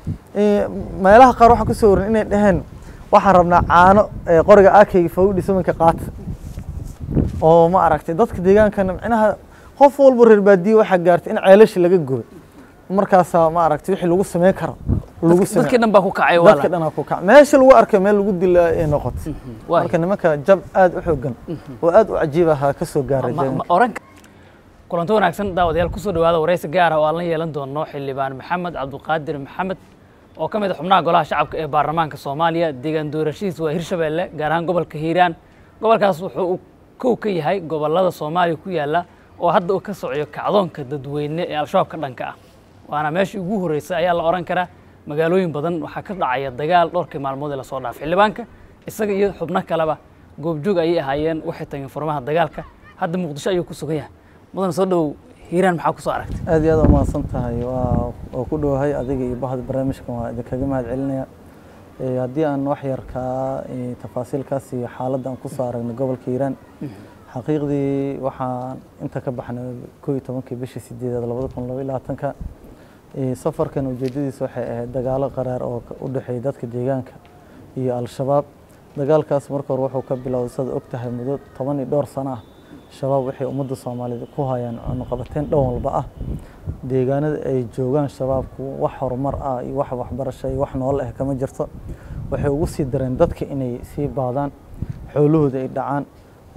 meelaha qaar waxaan kusoo warin inay dhaheen waxaan rabnaa caano qoriga akeyga fawdhi samanka qaata oo ma aragtay dadka deegaankana micnaha qof walba reer baadiye waxaa gaartay in ceelashi laga gubay markaasaa ma aragtay wixii lagu sameyn karo lagu sameey dadkii dhan baa ku kacay dadka dhanaa ku kac meesha lagu arkay meel lagu dila ay noqotay waay. marka nimanka jab aad u xoogan oo aad u cajiib ahaa ka soo gaaray Ma- ma- oran kulanto wanaagsan daawadayaal kusoo dhawaada wareysi gaara oo aan la yeelan doono xildhibaan maxamed cabdiqaadir maxamed oo ka mid ah xubnaha golaha shacabka ee baarlamaanka soomaaliya deegaan doorashihiisa waa hirshabeelle gaar ahaan gobolka hiiraan gobolkaas wuxuu uu kow ka yahay gobolada soomaaliya ku yaala oo hadda uu ka socyo kacdoonka dadweyne ee al-shabaab ka dhanka ah waana meeshii ugu horreysay ayaa la oran karaa magaalooyin badan waxaa ka dhacaya dagaal dhowrkii maalmood ee lasoo dhaafay xildhibaanka isaga iyo xubno kaleba goobjoog ayay ahaayeen waxay tageen furmaha dagaalka hadda muqdisho ayuu ku sugan yahay mudan soo dhow hiiraan maxaa kusoo aragtay aad iyo aad umahadsan tahay waa oo ku dhowahay adiga iyo bahda barnaamijkan waa idinkaga mahad celinaya Eh, haddii aan wax yar kaa eh, tafaasiilkaas iyo xaaladda aan kusoo aragnay gobolka hiiraan xaqiiqdii waxaan inta ka baxnay koo iyo tobankii bishii sideedaad labada kun laba iyo labaatanka Eh, safarkan ujeedadiisa waxay ahayd dagaalo qaraar oo ka- u dhexeeya dadka deegaanka iyo al-shabaab dagaalkaas marka hore wuxuu ka bilowday sada og tahay muddo toban iyo dhowr sano ah shabaab waxay ummadda soomaaliyeed ku hayaan cunuqabateyn dhan walba ah deegaanada ay joogaan shabaabku wax horumar ah iyo wax waxbarasho iyo wax nool ah kama jirto waxay ugu sii dareen dadka inay sii baadaan xoolahooda ay dhacaan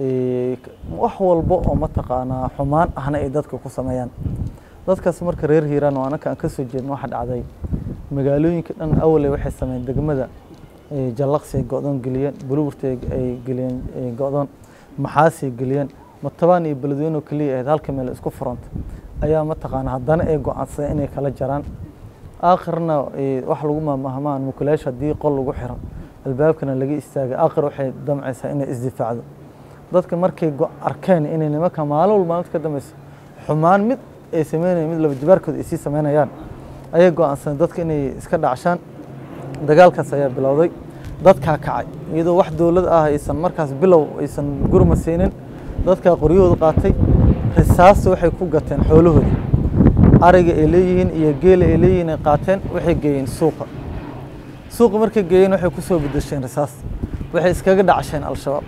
eh, wax walba oo mataqaanaa xumaan ahna ay dadka ku sameeyaan dadkaas marka reer hiiraan oo anaka aan ka soo jeedno waxa dhacday magaalooyinka dhan awaley waxay sameeyeen degmada eh, jallaqsi ay go'doon geliyeen buluburta ay- ay geliyeen eh, go'doon maxaasay geliyeen matabaan iyo beledweyne oo keliya ahayd halka meel isku furanta ayaa mataqaana haddana ay go'aansadeen inay kala jaraan aakhirna eh, wax lagu maamahmaan mukulayash haddii qol lagu xiro albaabkana laga istaagay aakhir waxay damcaysaa inay isdifaacdo dadka markay go- arkeen inay nimanka maalin walba maalinta ka dambeysa xumaan mid ay sameynayaan mid laba jibaarkooda ay sii sameynayaan ayay go'aansadeen dadka inay iska dhacshaan dagaalkaas ayaa bilowday dadkaa kacay iyadoo wax dowlad ah aysan markaas bilow aysan gurma siinin dadkaa qoryahooda qaatay risaasta waxay ku gateen xoolahooda ariga ay leeyihiin iyo geela ay leeyihiin ay qaateen waxay geeyeen suuqa suuqa markay geeyeen waxay ku soo bedesheen risaas waxay iskaga dhacsheen al-shabaab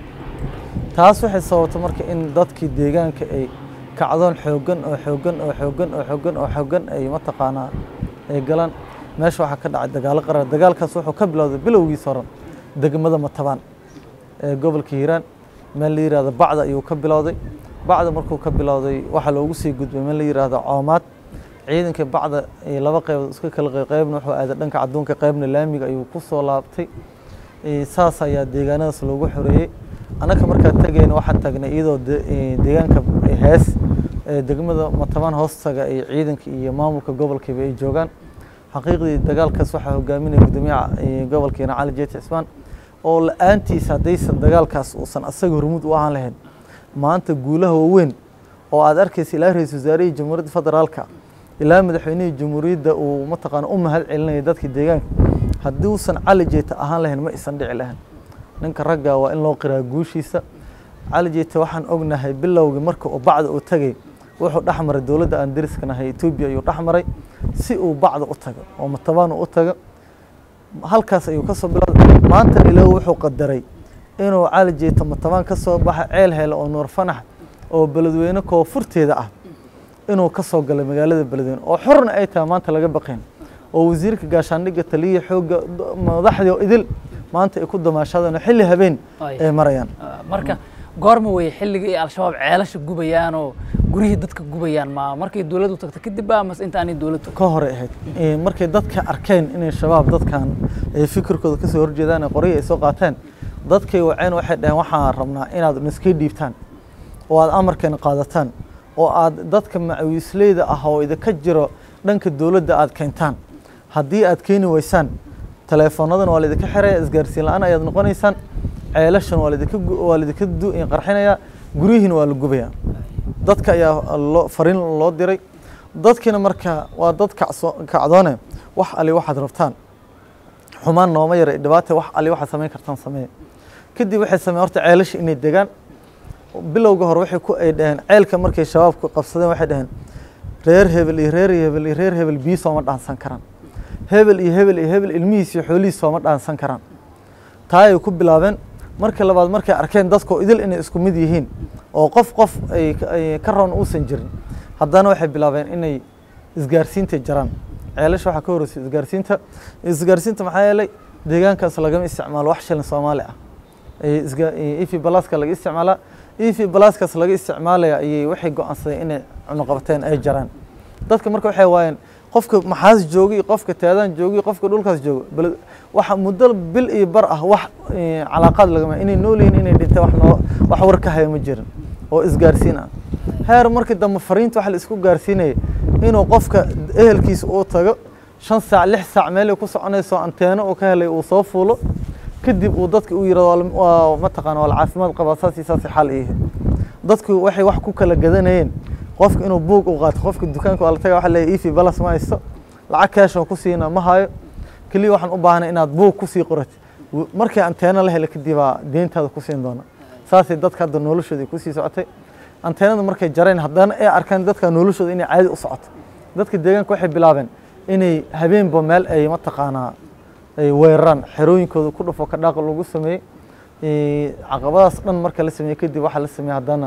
taas waxay sababtay marka in dadkii deegaanka ay kacdoon xooggan oo xooggan oo xooggan oo xooggan oo xooggan ay mataqaanaa ay galaan meesha waxaa ka dhacay dagaalo qarar dagaalkaas wuxuu ka bilowday bilowgiisa hore degmada matabaan ee gobolka hiiraan meel la yihahdo bacda ayuu ka bilowday bacda markuu ka bilowday waxaa loogu sii gudbay meel la yihahdo coomaad ciidanka bacda ee laba qeybood iska kala qeyb qeybna wuxuu aaday dhanka cadduunka qeybna laamiga ayuu ku soo laabtay Eh, saas ayaa deegaanadaas loogu xoreeyey annaka markaa tagayna waxaan tagnay iyadoo de- eh, deegaanka hees ee degmada matabaan hoostaga ay ciidanka iyo maamulka gobolkiiba ay joogaan xaqiiqdii dagaalkaas waxaa hogaaminaya gudoomiyaha eh, gobolkeena cali jeeti cismaan oo la-aantiisa haddaysan dagaalkaas uusan asaga hormuud u ahaan lahayn maanta guulaha waaweyn oo aad arkaysa ilaa ra-iisul wasaarihii jamhuuriyadda federaalka ilaa madaxweynihii jamhuuriyadda uu mataqaana u mahad celinaya dadka deegaanka haddii uusan cali jeeta ahaan lahayn ma isan dhici lahayn ninka ragga waa in loo qiraa guushiisa cali jeeta waxaan ognahay bilowgii marka uu bacda uu tagay wuxuu dhex maray dowladda aan deriska nahay etoobiya ayuu dhex maray si uu bacda u tago oo matabaan uu u tago halkaas ayuu ka soo bilowday maanta ilaahu wuxuu qadaray inuu cali jeeta matabaan ka soo baxa ceel hele oo nuur fanax oo beledweyne koonfurteeda ah inuu ka soo galay magaalada beledweyne oo xorna ay tahay maanta laga baqayn oo wasiirka gaashaandhigga taliya xoogga d- madaxdii oo idil maanta ay ku damaashadeen oo xilli habeen Ay. ay marayaan Ah, marka goorma weye xilligii ay al-shabaab ceelasha gubayaan oo guryihii dadka gubayaan ma markay dowladdu tagto kadib ba mase inta aanay dowladdu ka hore ahayd Eh, markay dadka arkeen inay shabaab dadkan ay fikirkooda kasoo horjeedaan ee qoryo ay soo qaateen dadkay waceen waxay dhaheen waxaan rabnaa inaad niskii dhiibtaan oo aad amarkeena qaadataan oo aad dadka macawiisleyda ah oo idinka jiro dhanka dowladda aad keentaan haddii aad keeni weysaan taleefonadan waa laidinka xiraya isgaarsiin la-aan ayaad noqonaysaan ceelashan waa laidinka gu- waa laidinka du- qarxinayaa guryihiina waa la gubayaa dadka ayaa loo fariin loo diray dadkiina marka waa dad kacso kacdoone wax ali waxaad rabtaan xumaan nooma yara dhibaata wax ali waxaad samayn kartaan sameeye kadib waxay sameeyeen horta ceelasha inay degaan bilowga hore waxay ku ay dhaheen ceelka markay shabaabku qabsadeen waxay dhaheen reer hebel iyo reer hebel iyo reer hebel biyo sooma dhaansan karaan hebel iyo hebel iyo hebel ilmihiis iyo xoolihiis sooma dhaansan karaan taa ay ku bilaabeen markii labaad markay arkeen dadkoo idil inay isku mid yihiin oo qof qof ay ay ka roon uusan jirin haddana waxay bilaabeen inay isgaarsiinta jaraan ceelasha waxaa ka horreysay isgaarsiinta isgaarsiinta maxaa yeelay deegaankaas lagama isticmaalo wax shilin soomaali ah efi balaska laga isticmaalaa efi balaskaas laga isticmaalaya ayay waxay go-aansadeen inay cunuqabateen ay jaraan dadka marka waxay waayeen qofka maxaas jooga iyo qofka taadaan jooga iyo qofka dhulkaas jooga bal waxa muddo bil iyo bar ah wax calaaqaad lagama inay noolyihin inay dhinteen wax noo wax war ka haya ma jirin oo isgaarsiin ah heer markii dambe fariinta waxa la isku gaarsiinaya inuu qofka ehelkiisa uu tago shan saac lix saac meel ay ku soconayso anteeno uu ka helay uu soo fuulo kadib uu dadka u yirahdo waa mataqaana waa la caafimaad qabaa saas iyo saas xal iyahay dadku waxay wax ku kala gadanayeen qofka inuu buug u qaato qofka dukaanka waa la taga waxa leeyahay ifi balas ma haysto lacag cash ku siina ma hayo keliya waxaan u baahnay inaad buug kusii qorat markii anteeno la hela kadib baa deyntaada ku siin doona saasay dadka hadda noloshooda kusii socotay anteenada markay jareen haddana ay arkaan dadka noloshooda inay caadi u socoto dadka deegaanka waxay bilaabeen inay habeenba meel ay mataqaanaa ay weeraraan xerooyinkooda ku dhufo ka dhaaqa lagu sameeyey caqabadaas dhan marka la sameeyey kadib waxaa la sameeyey haddana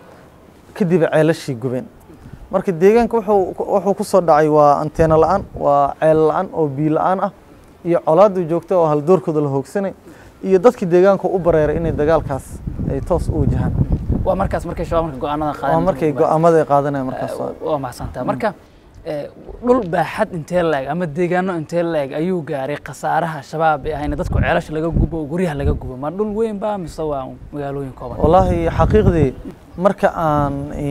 kadib ceelashii gubeen marka deegaanka wuxuu wuxuu ku soo dhacay waa anteeno la-aan waa ceel la-aan oo biyo la-aan ah iyo colaadu joogta oo haldoorkooda la hoogsanay iyo dadkii deegaanka u bareeray inay dagaalkaas ay toos u wajahaan waa markaas markay shabaab marka go-aanada waa qaadeen markay go-aamada ay qaadanayaan markaas waa. waa mahadsantaa marka eh, dhul baaxad intee la-eg ama deegaano intee la-eg ayuu gaaray khasaaraha shabaab ee ahayna dadku ceelasha laga gubo oo guryaha laga gubo ma dhul weyn ba mise waa magaalooyin kooban والله xaqiiqdii marka aan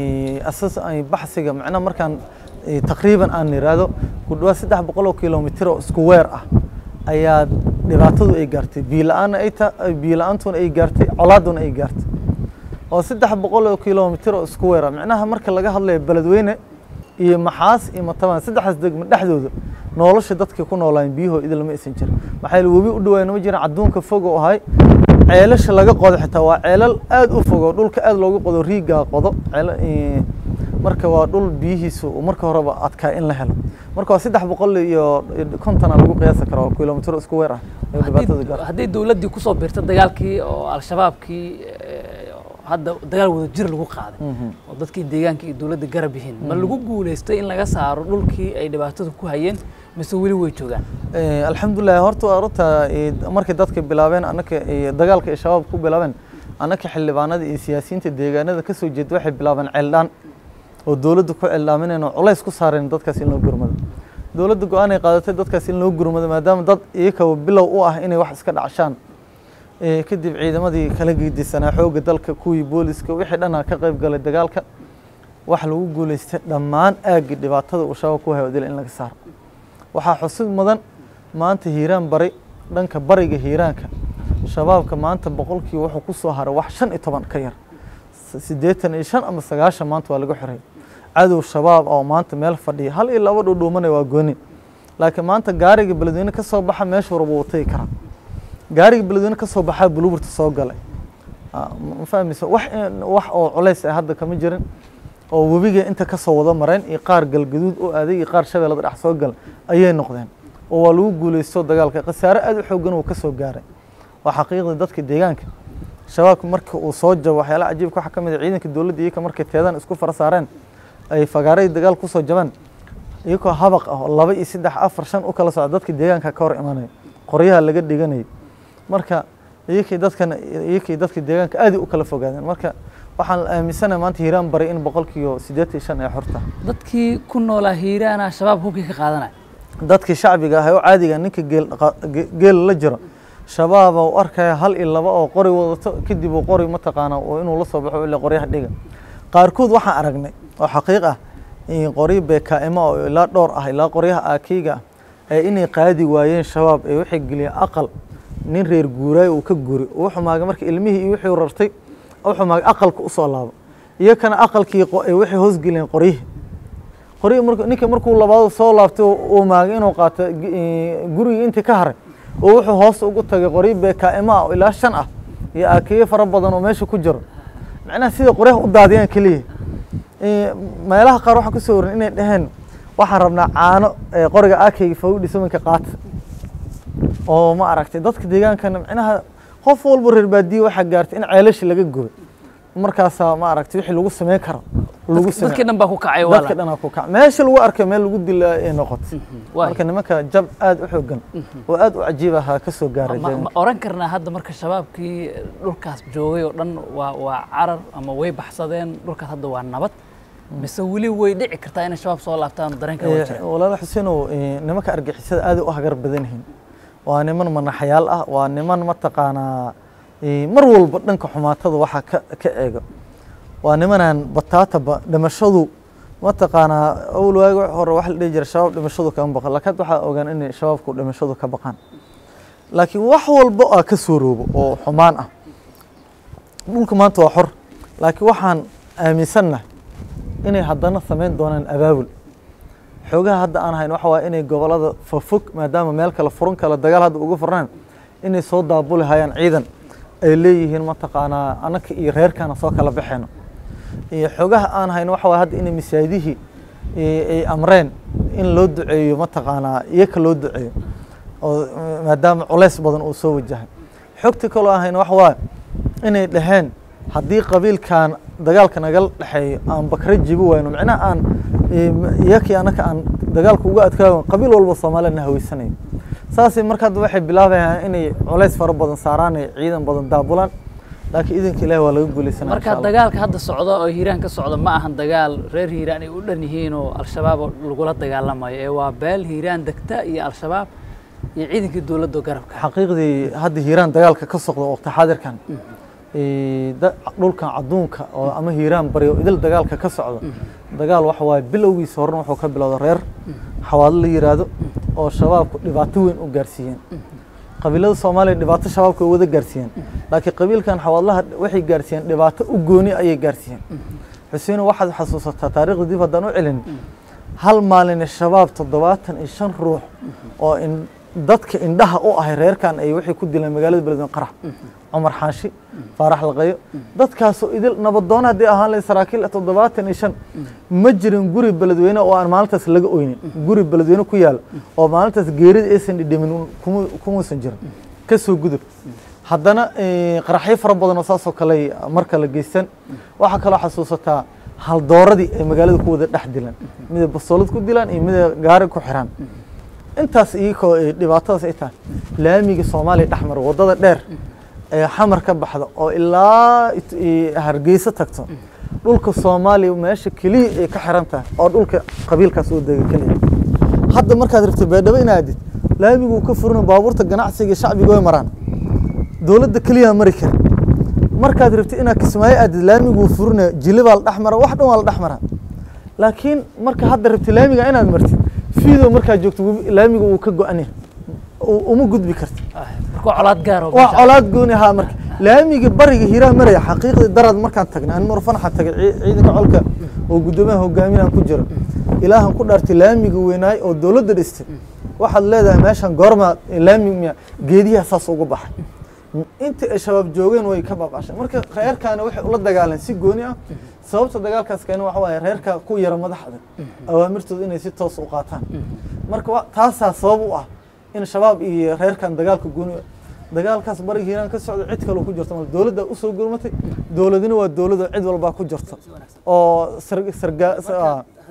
asas ay baxsiga macnaha markaan eh, taqriiban aan niraahdo ku dhawaad saddex boqol oo kilomitir oo isku weer ah ayaa dhibaatadu ay gaartay biyo la-aanna ay ta biyo la-aantuna ay gaartay colaaduna ay gaartay oo saddex boqol oo kilomitir oo isku weer ah macnaha marka laga hadlayo beledweyne iyo maxaas iyo matabaan saddexdaas degmo dhexdooda nolosha dadka ku noolaayeen biyahoo idil ma aysan jirin maxaa yeele webi u dhawaayna ma jiran adduunka fog oo ahay ceelasha laga qodo xitaa waa ceelal aad u fog oo dhulka aad loogu qodo riigaa qodo ceela- eh, marka waa dhul biyihiisu uu marka horeba adkaa in la helo marka waa saddex boqol iyo kontona lagu qiyaasi karo oo kilomitiro isku weer ah ee dhibaatada Haddii- gaartay haddii dowladdii kusoo biirta dagaalkii oo al-shabaabkii eh, hadda dagaal wada jir lagu qaaday Mhm. oo dadkii deegaanka iyo dowladda garab yihiin ma lagu guuleystay in laga saaro dhulkii ay dhibaatada ku hayeen mise weli way joogaan Eh, alxamdulilah horta waa runta eh, markay dadka bilaabeen annaka eh, dagaalka ay shabaab ku bilaabeen annaka xildhibaanada iyo siyaasiyiinta deegaanada ka soo jeeda waxay bilaabeen ceeldhaan oo dowladda ku ceeldhaamineen oo culays ku saareen dadkaas in loo gurmado dowladda go-aan ay qaadatay dadkaas in loo gurmado maadaama dad iyakaba bilow u ah inay wax iska dhacshaan Eh, kadib ciidamadii kala gedisanaa xoogga dalka kuwii booliska wixii dhanaa ka qayb galay dagaalka waxa lagu guuleystay dhammaan aaggii dhibaatada uu shabaab ku hayo dil in laga saaro waxaa xusid mudan maanta hiiraan bari dhanka bariga hiiraanka shabaabka maanta boqolkii wuxuu ku soo haray wax shan iyo toban ka yar S- siddeetan iyo shan ama sagaashan maanta waa laga xoreeyay cadow shabaab oo maanta meel fadhiya hal iyo laba dhuudhuumanaya waa gooni laakiin maanta gaariga beledweyne ka soo baxa meesha warba wuu tagi karaa gaariga beledweyne ka soo baxaa buluburta soo galay Ah, ma ma fahmayso wax in- wax oo culays ah hadda kama jirin oo webiga inta ka soo wada mareen iyo qaar galgaduud oo aaday iyo qaar shabeellada dhex soo gal ayay noqdeen oo waa lagu guuleysto dagaalka khasaare aad u xoogan uu ka soo gaaray waa xaqiiqda dadka deegaanka shabaabka marka uu soo jabo waxyaalaha cajiibka waxaa ka mid ah ciidanka dowladda iyaka markay teedaan isku fara saareen ay fagaaray dagaal kusoo jabaan iyagoo habaq ah oo laba iyo saddex afar shan u kala socda dadka deegaanka ka hor imanaya qoryaha laga dhiganayay marka iyakii dadkan iyakii dadka deegaanka aad u kala fogaadeen marka waxaan aaminsanahay maanta hiiraan bari in boqolkiiba siddeetan iyo shan ay xorta dadkii ku noolaa hiiraana shabaab hubkii ka qaadanaya dadkii shacbiga ah oo caadiga ninka geel dhaqa- ge- geel la jiro shabaaba u arkaya hal iyo laba oo qori wadato kadib uu qori mataqaana oo inuu la soo baxo ilaa qoryaha dhiga qaarkood waxaan aragnay oo xaqiiq ah in qoryo beekaa'imo oo ilaa dhowr ah ilaa qoryaha aakiiga ah ee inay qaadi waayeen shabaab ee waxay geliyeen aqal nin reer guuraay uu ka guri uu xumaagay marka ilmihii iyo wixii rartay uu xumaagay aqalka u soo laabo iyakana aqalkii qo- ee waxay hoos geliyeen qoryihii qoryo marka ninka markuu labaad soo laabtay uu maagay inuu qaato gi- ee, gurigii intii ka haray oo wuxuu hoos ugu tagay qoryo beekaa'imo ah oo ilaa shan ah iyo aakiyo fara badan oo meesha ku jiro macnaha sida qoryaha u daadiyaan keliya Ee, meelaha qaar waxaa kusoo warin inay dhaheen waxaan rabnaa caano ee qoriga akayga fawdhi samanka qaata oo ma aragtay dadka deegaankana micnaha qof walba reer baadiye waxaa gaartay in ceelasha laga gubay markaasaa ma aragtay wixii lagu sameyn karo lagu dadkii sameey dhan baa ku kacay dadka wala dhanaa ku kac meesha lagu arkay meel lagu dila ay noqotay waay. marka nimanka jab aad u xoogan oo aad u cajiib ahaa ka soo gaaray ma ma oran karnaa hadda marka shabaabkii dhulkaas joogay oo dhan waa waa carar ama way baxsadeen dhulkaas hadda waa nabad mise weli way dhici kartaa inay shabaab soo laabtaan dareenka waa jira walaal xuseenow eh, nimanka argixisada aad u hagar badan yihiin waa niman manaxyaal ah waa niman mataqaanaa eh, mar walba dhanka xumaatada waxaa ka ka eego waa nimanaan bataataba dhimashadu mataqaanaa awal waagi wax hore waxa la dhihi jira shabaab dhimashadu kama baqan laakiin hadda waxaa ogaan inay shabaabku dhimashadu ka baqaan laakiin wax walba aa ka soo roobo oo xumaan ah dhulka maanta waa xor laakiin waxaan aaminsannahay inay haddana samayn doonaan abaabul xoogaha hadda aan hayn waxa waaye inay gobolada fofog maadaama meel kale furan kale dagaal hadda uga furnaan inay soo daabuli hayaan ciidan ay leeyihiin mataqaanaa annaka iyo reerkana soo kala baxeeno iyo xoogaha aan hayn waxa waaye hadda inay masaajidihii eh, ay amreen in loo duceeyo mataqaanaa iyaka loo duceeyo oo eh, maadaama culays badan uu soo wajahay xogta kaloo aan hayn waxa waaye inay dhaheen haddii qabiilkan dagaalka nagala dhexeeyo aan bakre jibi wayno micnaha aan eh, iyakii annaka aan dagaalka uga adkaago qabiil walba soomaaliyana haweysanayo saasay marka hadda waxay bilaabayaan inay culays fara badan saaraan ay ciidan badan daabulaan laakiin idanka ilaahi waa laga guulaysanaa marka dagaalka hadda socda oo hiiraan ka socda ma ahan dagaal reer hiiraan ay u dhan yihiin oo al-shabaab oo lagula dagaalamayo ee waa beel hiiraan degta iyo al-shabaab iyo ciidankii dowladda oo garabka xaqiiqdii hadda hiiraan dagaalka ka socda waqti xaadirkan eh, da- dhulkan adduunka oo ama hiiraan baryo idil dagaalka ka socda dagaal waxa waaye bilowgiisa horena wuxuu ka bilowda reer xawaalo la yiraahdo oo shabaabku dhibaato weyn u gaarsiiyeen qabiilada soomaaliya dhibaato shabaabka way wada gaarsiiyeen laakiin qabiilkan xawaadlaha waxay gaarsiiyeen dhibaato u gooni ayay gaarsiiyeen xuseino waxaad xasuusataa taariikhda dib haddaan u celin hal maalin shabaab toddobaatan iyo shan ruux oo in dadka indhaha u ahay reerkan ay waxay ku dileen magaalada beledweyne qarax cumar xaashi faarax laqayo dadkaasoo idil nabadoon haddii ahaan lahayd saraakiil toddobaatan iyo shan ma jirin guri beledweyne oo aan maalintaas laga oynin guri beledweyne ku yaala oo maalintaas geerida aysan dhidhimin kuma- kumuusan jirin ka soo gudub haddana eh, qaraxyo fara badan oo saasoo kale mar kale geysan waxaa kaloo xasuusataa haldooradii ay magaalada ku wada dhex dilaan miday basoolad ku dilaan iyo miday gaari ku xiraan intaas iyagoo ay dhibaatadaas ay tahay laamiga soomaaliya dhex mara waddada dheer ee xamar ka baxda oo ilaa it- i- hargeysa tagto dhulka soomaaliya meesha keliya ay ka xiran tahay oo dhulka qabiilkaas oo dega keliya hadda markaad rabto beedhabo inaad aadid laamiguu ka furina baabuurta ganacsiga iyo shacbiga way maraan dowladda keliya mari karin markaad rabtid inaad kismaayo aadid laamiguu furina jili baa la dhex mara wax dhan waa la dhex maraa laakiin marka hadda rabtid laamiga inaad martid fiidow markaad joogto webi- laamiga uu ka go-an yahay u- uma gudbi karti marka waa colaad gaar oo waa meesha- colaad gooni ahaa marka laamiga bariga hiiraan maraya xaqiiqdii darad markaan tagnay an murfanaxa tagay cii- ciidanka colka oo guddoomiyaha hogaaminaan ku jiro ilaahan ku dhaartay laamiga weynaay oo dowladda dhistay waxaad leedahay meeshan goormaa laamiga miya geediyaha saas uga baxay intii ay shabaab joogeen way ka baabashay marka reerkaana waxay ula dagaaleen si gooni ah sababta dagaalkaas keena waxa waaye reerka ku yara madaxda awaamirtooda inay si toos u qaataan marka wa- taasaa sabab u ah in shabaab iyo reerkan dagaalka gooni dagaalkaas bariga hiiraan ka socda cid kaloo ku jirta mal dowladda usoo gurmatay dowladina waa dowladda cid walbaa ku jirta oo sar- sarga- sa-